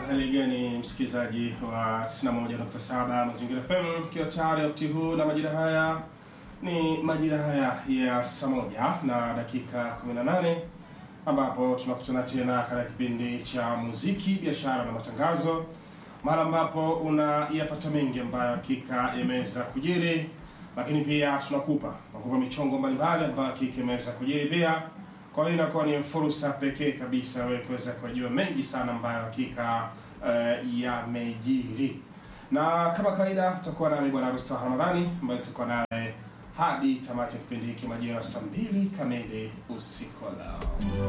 hali gani msikilizaji wa 91.7 Mazingira FM, tukiwa tayari wakati huu na majira haya ni majira haya ya saa moja na dakika 18 ambapo tunakutana tena katika kipindi cha muziki, biashara na matangazo, mara ambapo unayapata mengi ambayo hakika yameweza kujiri, lakini pia tunakupa nakupa michongo mbalimbali ambayo hakika imeweza kujiri pia kwa hiyo inakuwa ni fursa pekee kabisa wewe kuweza kujua mengi sana ambayo hakika uh, yamejiri, na kama kawaida tutakuwa nami bwana Rusta Ramadhani ambaye tutakuwa naye hadi tamati ya kipindi hiki majira saa mbili kamili usiku wa leo.